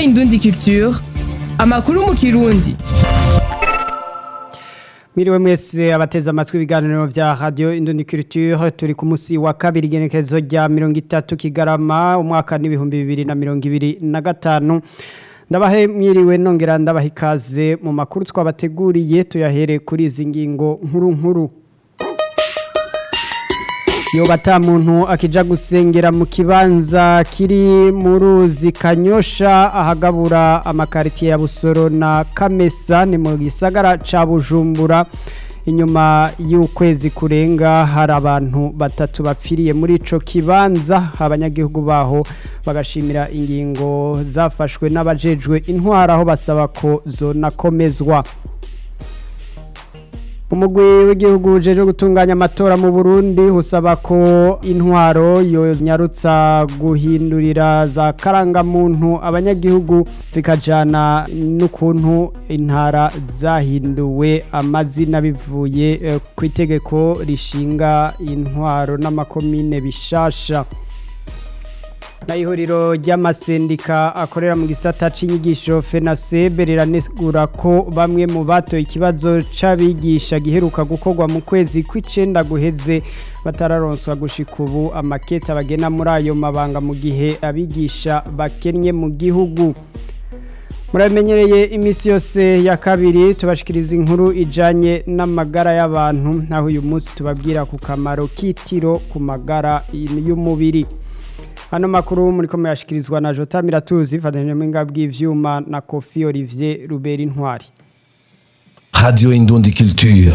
Indundi Culture amakuru mu kirundi Mwiriwe mwese abateze amatwi ibiganiro vya Radio Indundi Culture turi ku musi wa kabiri genekezo rya 30 kigarama umwaka n'ibihumbi bibiri na mirongo ibiri na gatanu ndabahe mwiriwe nongera ndabaha ikaze mu makuru twabateguriye tuyahere kuri izi ngingo nkuru nkuru yoba ata muntu akija gusengera mu kibanza kiri mu ruzi kanyosha ahagabura amakaritiye ya busoro na kamesa ni mu gisagara ca bujumbura inyuma y'ukwezi kurenga hari abantu batatu bapfiriye muri ico kibanza abanyagihugu baho bagashimira ingingo zafashwe n'abajejwe intwara aho basaba ko zonakomezwa umugwi w'igihugu ujejwe gutunganya amatora mu Burundi usaba ko intwaro yonyarutsa guhindurira za karangamuntu abanyagihugu zikajana n'ukuntu intara zahinduwe amazina bivuye eh, ku itegeko rishinga intwaro n'amakomine bishasha na ihuriro ry'amasendika akorera mu gisata c'inyigisho FENASEB riranegura ko bamwe mu batoye ikibazo c'abigisha giheruka gukorwa mu kwezi kw'icenda guheze batararonswa gushika ubu amakete bagena muri ayo mabanga mu gihe abigisha bakennye mu gihugu muramenyereye iminsi yose ya kabiri tubashikiriza inkuru ijanye n'amagara y'abantu naho uyu munsi tubabwira ku kamaro k'itiro ku magara y'umubiri Hano makuru muri kome yashikirizwa na Jota Miratuzi fatanyije mu ngabwi bw'ivyuma na Kofi Olivier Ruberi Ntwari. Radio Indundi Culture.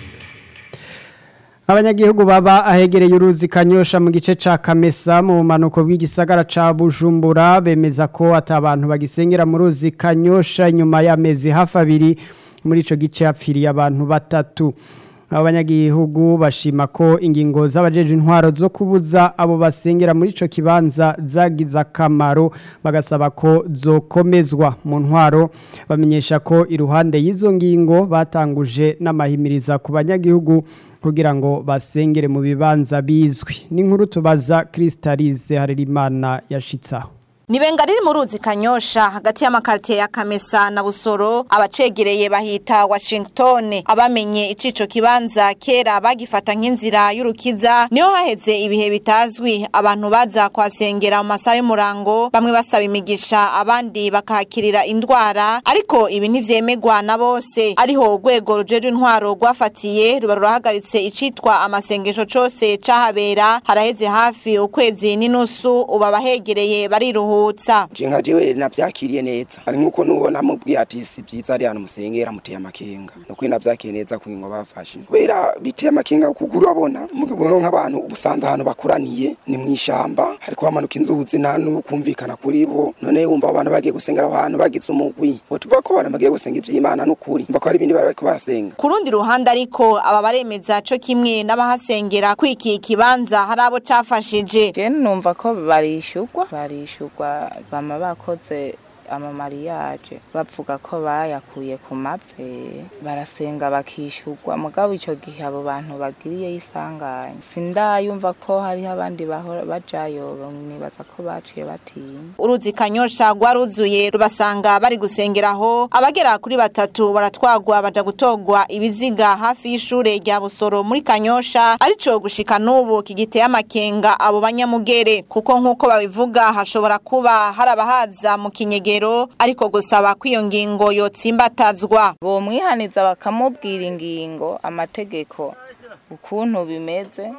Abanyagihugu baba ahegereye uruzi kanyosha mu gice ca Kamesa mu manuko bw'igisagara ca Bujumbura bemeza ko atabantu bagisengera mu ruzi kanyosha nyuma y'amezi hafi abiri muri ico gice hapfiriye abantu batatu. abanyagihugu bashima ko ingingo z'abajeje intwaro zo kubuza abo basengera muri ico kibanza zagize akamaro bagasaba ko zokomezwa mu ntwaro bamenyesha ko iruhande y'izo ngingo batanguje n'amahimiriza ku banyagihugu kugira ngo basengere mu bibanza bizwi n'inkuru tubaza Kristalize Harerimana yashitsaho Nibenga riri mu ruzi kanyosha hagati y'amakaritiye ya Kamesa na Busoro abacegereye bahita Washington abamenye icico kibanza kera bagifata nk'inzira y'urukiza niho haheze ibihe bitazwi abantu baza kwasengera mu masaha y'umurango bamwe basaba imigisha abandi bakahakirira indwara ariko ibi ntivyemegwa na bose ariho urwego rujeje intwaro rwafatiye ruba rurahagaritse icitwa amasengesho cose cahabera haraheze hafi ukwezi n'inusu uba bahegereye bariruhu kuruhutsa nka jewe navyakiriye neza ari nkuko nubona mubwiye ati si byiza ari hano musengera muteye amakenga nuko navyakiye neza ku ngo bafashe kubera biteye amakenga kuko urabona mugibona nk'abantu ubusanza ahantu bakoraniye ni mwishamba hariko hamanuka inzuzi nta nukumvikana kuri bo none wumva abantu bagiye gusengera aho hantu bagize umugwi botuvuga ko abantu bagiye gusenga ivy'Imana n'ukuri mva ko hari ibindi bari bariko barasenga ku rundi ruhande ariko aba baremeza co kimwe n'abahasengera kwiki kibanza hari abo cafashije je numva ko barishurwa barishurwa bama bakoze amamariyaje bavuga ko bayakuye ku mapfe barasenga bakishurwa mugabo ico gihe abo bantu bagiriye isanganya sindayumva ko hariho abandi bahora bajayo nibaza ko baciye batinya uruzi kanyosha rwaruzuye rubasanga bari gusengeraho abagera kuri batatu baratwagwa baja gutogwa ibiziga hafi y'ishure rya busoro muri kanyosha arico gushika n'ubu kigiteye amakenga abo banyamugere kuko nk'uko babivuga hashobora kuba hari abahaza mu kinyegero ariko gusaba ko iyo ngingo yotsimbatazwa bomwihaniza bakamubwira ingingo amategeko ukuntu bimeze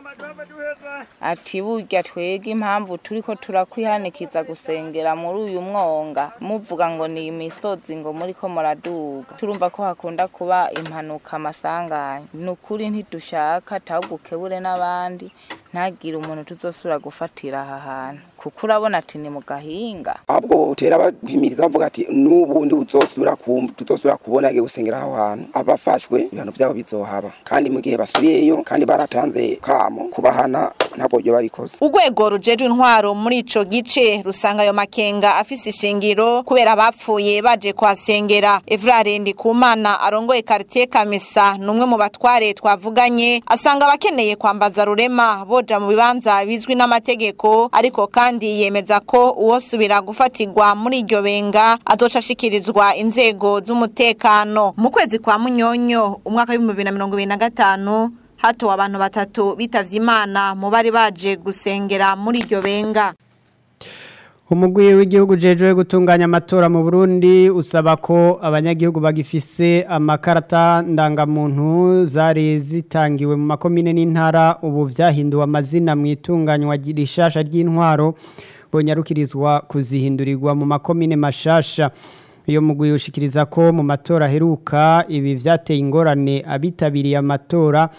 ati burya twege impamvu turiko turakwihanikiza gusengera muri uyu mwonga muvuga ngo ni imisozi ngo muriko muraduga turumva ko hakunda kuba impanuka amasanganya ni ukuri ntidushaka ahubwo ukebure n'abandi ntagire umuntu tuzosubira gufatira aha hantu kuko urabona ati ni mu gahinga ahubwo utera bahimiriza bavuga ati n'ubundi uzosubira ku tutosubira kubona agiye gusengera aho hantu abafashwe ibintu byabo bizohaba kandi mu gihe basubiyeyo kandi baratanze kamo kubahana ntabwo byo barikoze urwego rujejwe intwaro muri ico gice rusanga ayo makenga afise ishingiro kubera abapfuye baje kwasengera Evrare Ndikumana arongoye quartier Kamesa numwe mu batware twavuganye asanga abakeneye kwambaza rurema boja mu bibanza bizwi n'amategeko ariko kandi kandi yemeza ko uwosubira gufatirwa muri iryo benga azoca ashikirizwa inzego z'umutekano mu kwezi kwa munyonyo umwaka w'ibihumbi bibiri na mirongo ibiri na gatanu hatowe abantu batatu bitavye imana mu bari baje gusengera muri iryo benga umugwi w'igihugu jejwe gutunganya amatora mu Burundi usaba ko abanyagihugu bagifise amakarata ndangamuntu zari zitangiwe mu makomine n'intara ubu vyahinduwe amazina mu itunganywa rishasha ry'intwaro bonyarukirizwa kuzihindurirwa mu makomine mashasha iyo mugwi ushikiriza ko mu matora aheruka ibi vyateye ingorane abitabiriye amatora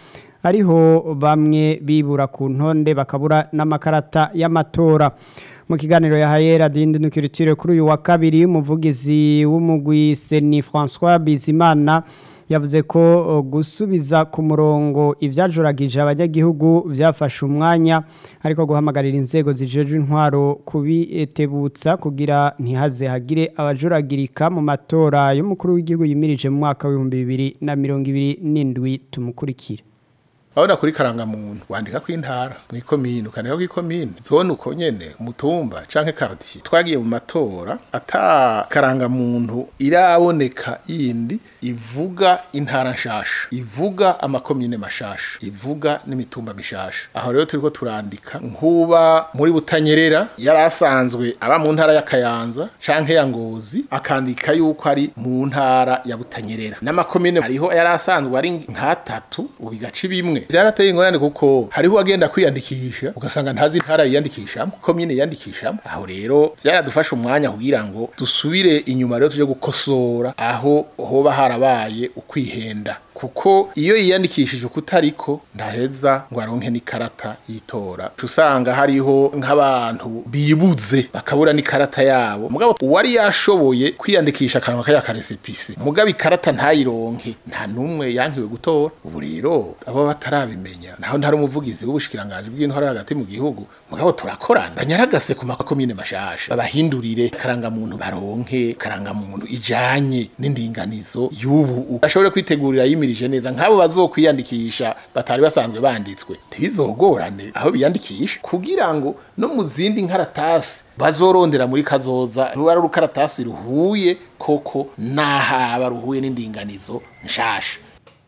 ariho bamwe bibura ku ntonde bakabura n'amakarata y'amatora mu kiganiro yahaye radiyo indundukirutire kuri uyu wa kabiri umuvugizi w'umugwi seni francois bizimana yavuze ko gusubiza ku murongo ibyajuragije abanyagihugu byafashe umwanya ariko guhamagarira inzego zijeje intwaro kubitebutsa kugira ntihaze hagire abajuragirika mu matora y'umukuru w'igihugu yimirije mu mwaka w'ibihumbi bibiri na mirongo ibiri n'indwi tumukurikira Aona kuri karangamuntu wandika ko intara mu ikomine ukandika ko ikomine zone uko nyene umutumba canke quartier twagiye mu matora ata karangamuntu iraboneka yindi ivuga intara nshasha ivuga amakomine mashasha ivuga n'imitumba mishasha aho rero turiko turandika nkuba muri butanyerera yarasanzwe aba mu ntara ya Kayanza canke ya Ngozi akandika yuko ari mu ntara ya butanyerera n'amakomine hariho yarasanzwe ari nkatatu ubigaci bimwe byarateye ingorane kuko hariho agenda kwiyandikisha ugasanga ntazi intara yiyandikishamo komine yiyandikishamo aho rero byaradufasha umwanya kugira ngo dusubire inyuma rero tuje gukosora aho hoba harabaye ukwihenda kuko iyo yiyandikishije ukutariko ndaheza ngo aronke n'ikarata yitora usanga hariho nk'abantu bibuze bakabura n'ikarata yabo mugabo uwari yashoboye kwiyandikisha akanwa kaya karesepisi mugabo ikarata ntayironke nta numwe yankiwe gutora ubu rero abo batarabimenya naho ntari umuvugizi w'ubushikiranganje bw'intwara hagati mu gihugu mugabo turakorana banyaragase ku makomine mashasha babahindurire karangamuntu baronke karangamuntu ijanye n'indinganizo y'ubu ashobore kwitegurira yimi bimirije neza nk'abo bazokwiyandikisha batari basanzwe banditswe ntibizogorane aho biyandikisha kugira ngo no mu zindi nkaratasi bazorondera muri kazoza ruba ari urukaratasi ruhuye koko n'ahaba ruhuye n'indinganizo nshasha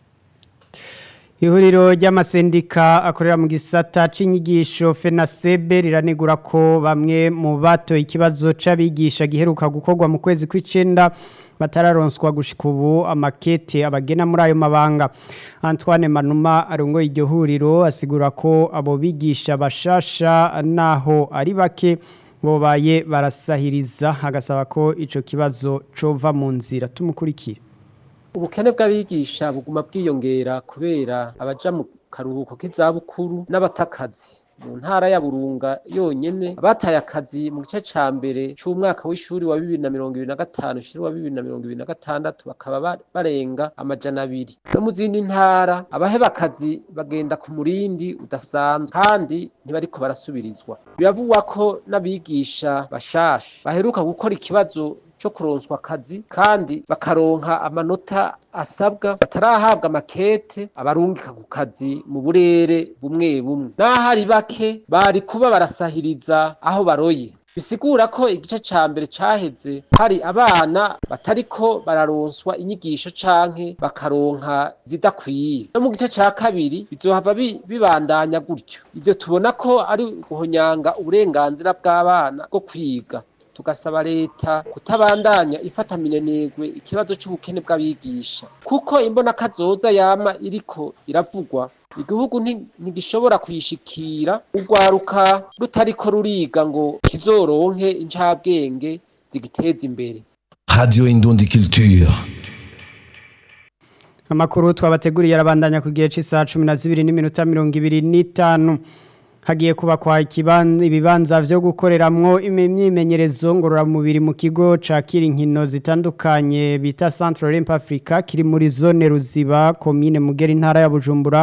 ihuriro ry'amasendika akorera mu gisata c'inyigisho FENASEB riranegura ko bamwe mu bato ikibazo c'abigisha giheruka gukorwa mu kwezi kw'icenda batararonswa gushika ubu amakete abagena muri ayo mabanga Antoine Manuma arongoye iryo huriro asigura ko abo bigisha bashasha naho ari bake bobaye barasahiriza agasaba ko ico kibazo cova mu nzira tumukurikira ubukene bw'abigisha buguma bwiyongera kubera abaja mu karuhuko k'izabukuru n'abatakazi mu ntara ya burunga yonyene abataye akazi mu gice ca mbere c'umwaka w'ishuri wa bibiri na mirongo ibiri na gatanu ushiri wa bibiri na mirongo ibiri na gatandatu bakaba barenga amajana abiri no mu zindi ntara abaheba akazi bagenda ku murindi udasanzwe kandi ntibariko barasubirizwa biravugwa ko n'abigisha bashasha baheruka gukora ikibazo cyo kuronswa akazi kandi bakaronka amanota asabwa batarahabwa makete abarungika ku kazi mu burere bumwe bumwe n'ahari bake bari kuba barasahiriza aho baroye bisigura ko igice ca mbere caheze hari abana batariko bararonswa inyigisho canke bakaronka zidakwiye no mu gice ca kabiri bizohava bibandanya gutyo ivyo tubona ko ari guhonyanga uburenganzira bw'abana bwo kwiga tugasaba leta kutabandanya ifata minenegwe ikibazo c'ubukene bw'abigisha kuko imbona kazoza yama iriko iravugwa igihugu ntigishobora kuyishikira urwaruka rutariko ruriga ngo kizoronke incabwenge zigiteza imbere Radio Indundi Culture. Amakuru twabateguriye arabandanya ku gihe cy'isaha 12 n'iminota 25 hagiye kubakwa ikibanza ibibanza byo gukoreramwo imyimenyerezo ngororamubiri mu kigo ca Kirinkino zitandukanye bita Central Olymp Africa kiri muri zone Ruziba commune Mugeri ntara ya Bujumbura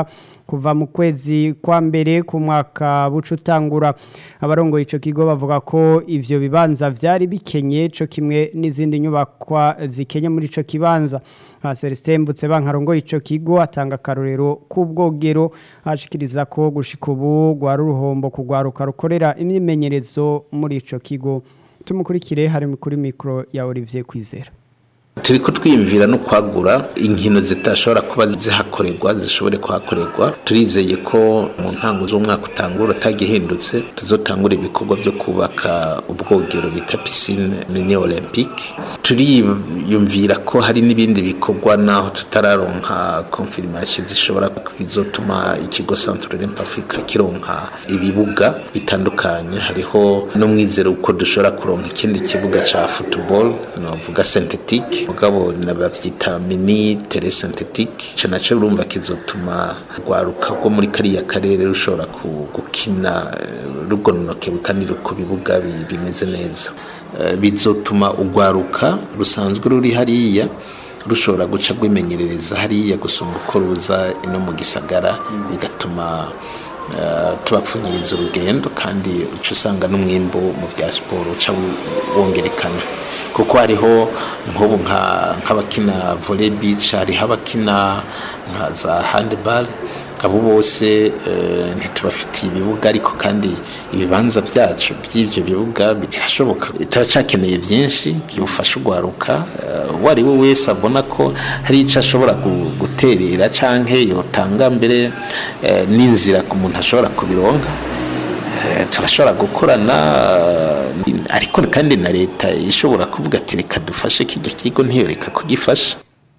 kuva mu kwezi kwa mbere ku mwaka buca utangura abarongoye ico kigo bavuga ko ivyo bibanza vyari bikenye co kimwe n'izindi nyubakwa zikenye muri ico kibanza aha Celestin Mbutse bankarongoye ico kigo atanga akarorero k'ubwogero ashikiriza ko gushika ubu rwari uruhombo kugwaruka rukorera imyimenyerezo muri ico kigo tumukurikire hari kuri mikro ya Olivier Kwizera turi kutwiyumvira no kwagura inkino zitashobora kuba zihakorerwa zishobore kuhakorerwa turizeye ko mu ntango z'umwaka utangura utagihindutse tuzotangura ibikorwa byo kubaka ubwogero bita pisine mini olympique turiyumvira ko hari n'ibindi bikorwa naho tutararonka confirmation zishobora bizotuma ikigo Centre Olympique Africa kironka ibibuga bitandukanye hariho no mwizero uko dushobora kuronka ikindi kibuga ca football novuga synthetique mugabo nabavyita mini tere synthetique ico naco urumva kizotuma rwaruka rwo muri kariya karere rushobora gukina rugononokewe kandi ku bibuga bimeze neza bizotuma urwaruka rusanzwe ruri hariya rushobora guca rwimenyerereza hariya gusumba uko ruza ino mu gisagara bigatuma tubapfunyiriza urugendo kandi uca usanga n'umwimbo mu bya siporo uca wongerekana kuko hariho nk'ubu nk'abakina volley beach hariho abakina nka za handball abo bose ntitubafitiye ibibuga ariko kandi ibibanza byacu by'ibyo bibuga birashoboka turacakeneye byinshi byufasha urwaruka uwo ari we wese abona ko hari icyo ashobora guterera cyangwa yotanga mbere n'inzira ku muntu ashobora kubironka turashobora gukorana ariko kandi na leta ishobora kuvuga ati reka dufashe kijya kigo ntiyoreka kugifasha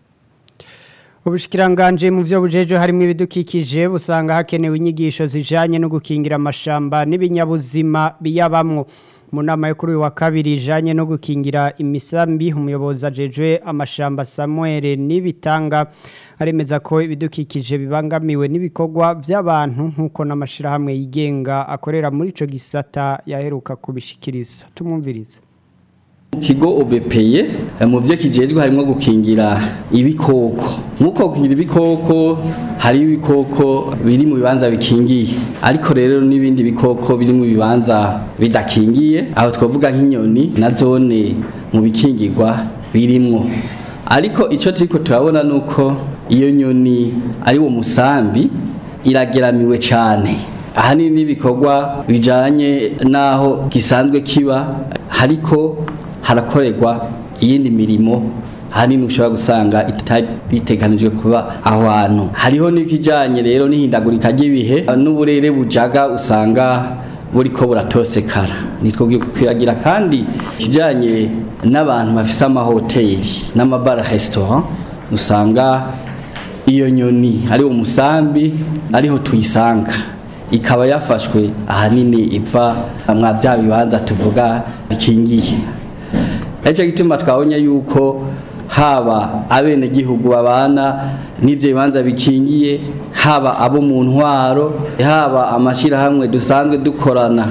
ubushikiranganje mu byo bujeje harimo ibidukikije busanga hakenewe inyigisho zijanye no gukingira amashamba n'ibinyabuzima biyabamwo mu nama yo kuri uyu wa kabiri ijanye no gukingira imisambi umuyobozi ajejwe amashamba Samuel nibitanga aremeza ko ibidukikije bibangamiwe n'ibikorwa by'abantu nk'uko n'amashirahamwe yigenga akorera muri ico gisata yaheruka kubishikiriza tumwumvirize kigo obepeye mu byo kijejwe harimo gukingira ibikoko nk'uko gukingira ibikoko hari ibikoko biri mu bibanza bikingiye ariko rero n'ibindi bikoko biri mu bibanza bidakingiye aho twavuga nk'inyoni na zone mu bikingirwa birimwo ariko icyo turiko turabona ni uko iyo nyoni ari wo musambi irageramiwe cyane ahanini n'ibikorwa bijanye n'aho gisanzwe kiba hariko harakorerwa iyindi mirimo hanini ushobora gusanga iteganijwe kuba aho hantu hariho n'ikijyanye rero n'ihindagurika ry'ibihe n'uburere bujaga usanga buriko buratosekara nitwo kwiyagira kandi ikijyanye n'abantu bafise amahoteli n'amabara resitora usanga iyo nyoni ari umusambi ariho tuyisanga ikaba yafashwe ahanini iva mwa bya bibanza tuvuga bikingiye nicyo gituma twabonye yuko haba abenegihugu babana n'ibyo bibanza bikingiye haba abo mu ntwaro haba amashyirahamwe dusanzwe dukorana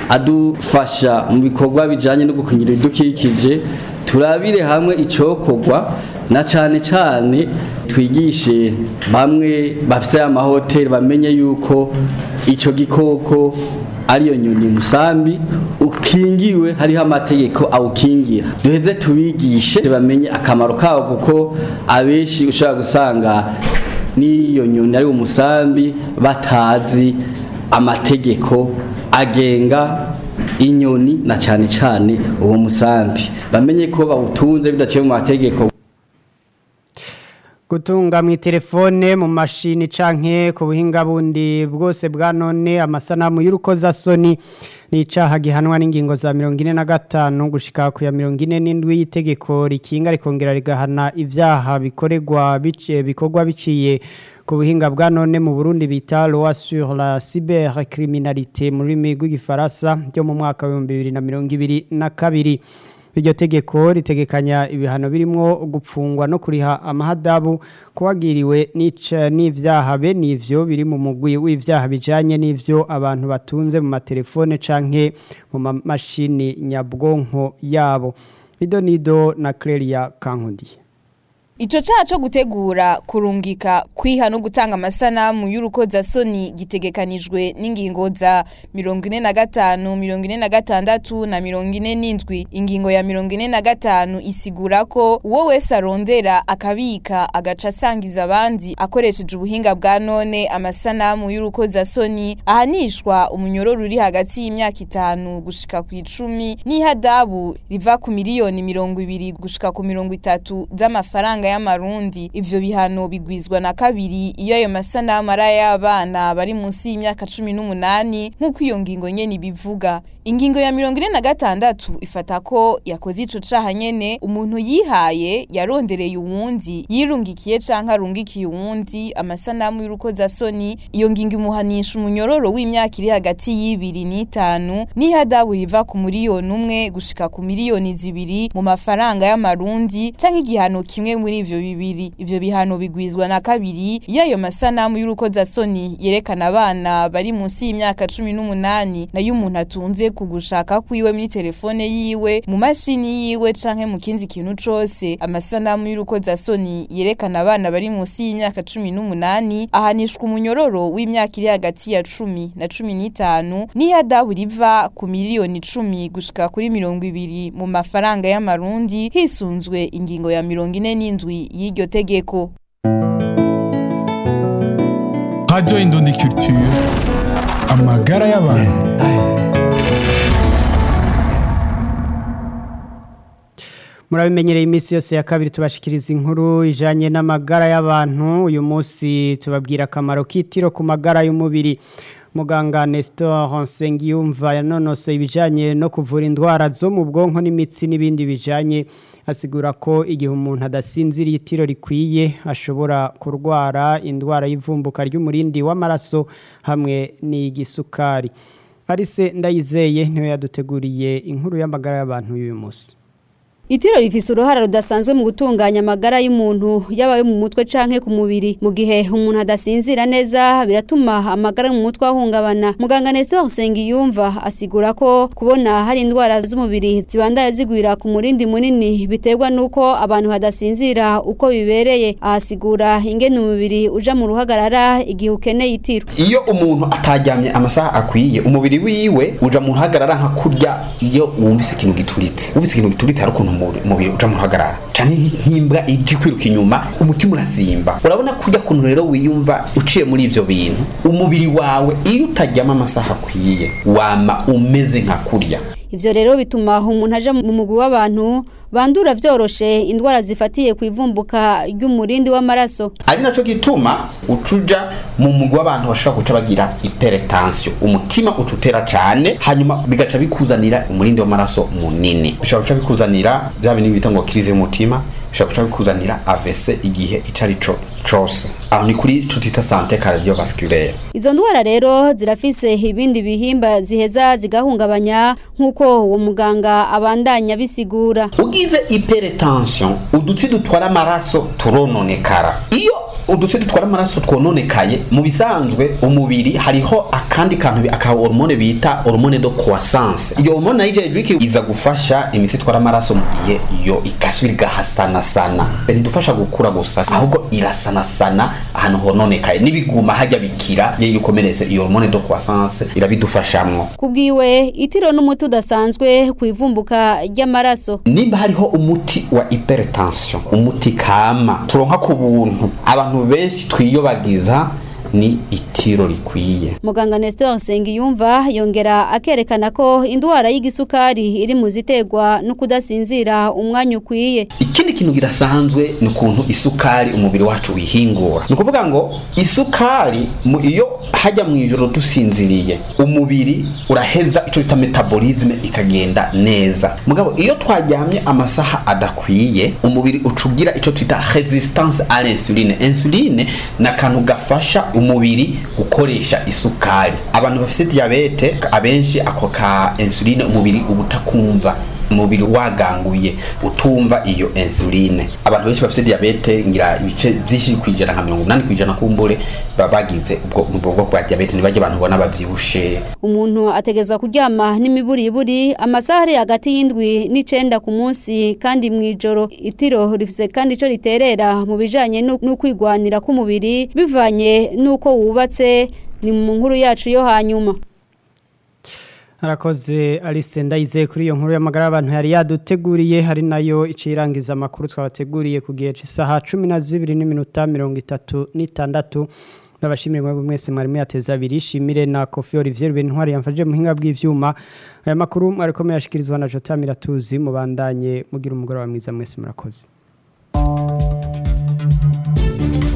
adufasha mu bikorwa bijyanye no gukingira ibidukikije turabire hamwe icyokorwa na cyane cyane twigishe bamwe bafite amahoteli bamenye yuko icyo gikoko ariyo nyoni musambi ukingiwe hariho amategeko awukingira duheze tubigishe bamenye akamaro kawo kuko abenshi ushobora gusanga n'iyo nyoni ari umusambi batazi amategeko agenga inyoni na cyane cyane uwo musambi bamenye ko bawutunze bidaciye mu mategeko gutunga mu telefone mu mashini canke ku buhinga bundi bwose bwa none amasanamu y'urukozasoni ni icaha gihanwa n'ingingo za mirongo ine na gatanu gushika ku ya mirongo ine n'indwi y'itegeko rikinga rikongera rigahana ibyaha bikorerwa bikorwa biciye ku buhinga bwa none mu Burundi bita loi sur la cybercriminalité mu rurimi rw'igifaransa ryo mu mwaka wa 2022 iryo tegeko ritegekanya ibihano birimo gupfungwa no kuriha amahadabu kuwagiriwe n'ivyaha be n'ivyo biri mu mugwi w'ivyaha bijanye n'ivyo abantu batunze mu matelefone canke mu mamashini nyabwonko yabo Ido Nido na Clelia Kankundi Ico caha co gutegura kurungika kwiha no gutanga amasanamu y'urukozasoni gitegekanijwe n'ingingo za mirongo ine na gatanu mirongo ine na gatandatu na mirongo ine n'indwi ingingo ya mirongo ine na gatanu isigura ko uwo wese arondera akabika agaca asangiza abandi akoresheje ubuhinga bwa none amasanamu y'urukozasoni ahanishwa umunyororo uri hagati y'imyaka itanu gushika ku icumi n'ihadabu riva ku miliyoni mirongo ibiri gushika ku mirongo itatu z'amafaranga y'amarundi ivyo bihano bigwizwa na kabiri iyo ayo masanamu ari ay'abana bari munsi y'imyaka cumi n'umunani nk'uko iyo ngingo nyene ibivuga ingingo ya mirongo ine na gatandatu ifata ko yakoze ico caha nyene umuntu yihaye yarondereye uwundi yirungikiye canke arungikiye uwundi amasanamu y'urukozasoni iyo ngingo imuhanisha umunyororo w'imyaka iri hagati y'ibiri n'itanu n'ihadabu riva ku miliyoni umwe gushika ku miliyoni zibiri mu mafaranga y'amarundi canke igihano kimwe muri ivyo bibiri ivyo bihano bigwizwa na kabiri iyo ayo masanamu y'urukozasoni yerekana abana bari munsi y'imyaka cumi n'umunani nayo umuntu atunze ku gushaka kwiwe muri telefone yiwe mu mashini yiwe canke mu kindi kintu cose amasanamu y'urukozasoni yerekana abana bari munsi y'imyaka cumi n'umunani ahanishwa umunyororo w'imyaka iri hagati ya cumi na cumi n'itanu n'ihadabu riva ku miliyoni icumi gushika kuri mirongo ibiri mu mafaranga y'amarundi hisunzwe ingingo ya mirongo ine n'indwi y'iryo tegeko Radio Indundi Culture. Amagara y'abantu. murabimenyereye iminsi yose ya kabiri tubashikiriza inkuru ijanye n'amagara y'abantu uyu munsi tubabwira akamaro k'itiro ku magara y'umubiri muganga Nestor Nsengiyumva yanonosoye ibijanye no kuvura indwara zo mu bwonko n'imitsi n'ibindi bijanye asigura ko igihe umuntu adasinziriye itiro rikwiye ashobora kurwara indwara y'ivumbuka ry'umurindi w'amaraso hamwe n'igisukari Arise ndayizeye niwe yaduteguriye inkuru y'amagara y'abantu y'uyu munsi Itiro rifise uruhara rudasanzwe mu gutunganya amagara y'umuntu yaba yo mu mutwe canke ku mubiri mu gihe umuntu adasinzira neza biratuma amagara mu mutwe ahungabana muganga Nestor Sengiyumva asigura ko kubona hari indwara z'umubiri zibandaya zigwira ku murindi munini biterwa nuko abantu hadasinzira uko bibereye ahasigura ingene umubiri uja mu ruhagarara igihe ukeneye itiro iyo umuntu ataryamye amasaha akwiye umubiri wiwe uja mu ruhagarara nka kurya iyo wumvise ikintu gituritse wumvise ikintu gituritse hari ukuntu umubiri uja mu ruhagarara canke nk'imbwa ije kwiruka inyuma umutima urasimba urabona kurya kuntu rero wiyumva uciye muri ivyo bintu umubiri wawe iyo utaryama amasaha akwiye wama umeze nka kurya ivyo rero bituma umuntu aja mu mugwi w'abantu bandura vyoroshe indwara zifatiye ku ivumbuka ry'umurindi w'amaraso ari naco gituma ucuja mu mugwi w'abantu bashobora guca bagira hypertension umutima ucutera cane hanyuma bigaca bikuzanira umurindi w'amaraso munini bishobora guca bikuzanira vya bintu bita ngo crise y'umutima bishobora guca bikuzanira AVC igihe ico ari co cose aho ni kuri tutita sante cardiovasculaire izo ndwara rero zirafise ibindi bihimba ziheza zigahungabanya nk'uko uwo muganga abandanya bisigura ugize hypertension udutsi dutwara amaraso turononekara iyo udutsi dutwara amaraso twononekaye mu bisanzwe umubiri hariho akandi kantu aka hormone bita hormone de croissance iyo hormone nayo ije iza gufasha imitsi itwara amaraso mu gihe iyo igasubira igahasanasana ntidufasha gukura gusa ahubwo irasanasana ahantu hononekaye n'ibiguma hajya bikira iyo ukomeretse iyo hormone de croissance irabidufashamwo kubwiwe itiro n'umuti udasanzwe ku ivumbuka ry'amaraso nimba hariho umuti wa hypertension umuti kama turonka ku buntu abantu benshi twiyobagiza ni itiro rikwiye muganga Nestor Sengiyumva yongera akerekana ko indwara y'igisukari iri mu ziterwa no kudasinzira umwanya ukwiye ikindi kintu gidasanzwe ni ukuntu isukari umubiri wacu wihingura ni ukuvuga ngo isukari iyo hajya mu ijoro dusinziriye umubiri uraheza icyo bita metabolisme ikagenda neza mugabo iyo twaryamye amasaha adakwiye umubiri ucugira icyo twita resistance à l'insuline insuline ni akantu gafasha umubiri gukoresha isukari abantu bafite diyabete abenshi ako ka insuline umubiri uba utakumva umubiri waganguye utumva iyo insuline abantu benshi bafite diabete ngira ibice byinshi kwijana nka 80 kwijana kumbure baba bagize ubwo ubwo bwoko bwa diabete nibajye abantu bona bavyibushe umuntu ategezwa kuryama n'imiburiburi amasaha ari hagati y'indwi n'icenda ku munsi kandi mu ijoro itiro rifise kandi ico riterera mu bijanye no no kwigwanira k'umubiri bivanye n'uko wubatse ni mu nkuru yacu yo hanyuma Harakoze Alice Ndayize kuri iyo nkuru y'amagara y'abantu yari yaduteguriye hari nayo icirangiza amakuru twabateguriye ku gihe cy'isaha 12 n'iminota 36 Ndabashimire mwe mwese mwari muyateza abiri shimire na Kofi Olivier Bentwari yamfaje muhinga bw'ivyuma aya makuru mwariko muyashikirizwa na Jota Miratuzi mubandanye mugira umugoroba mwiza mwese murakoze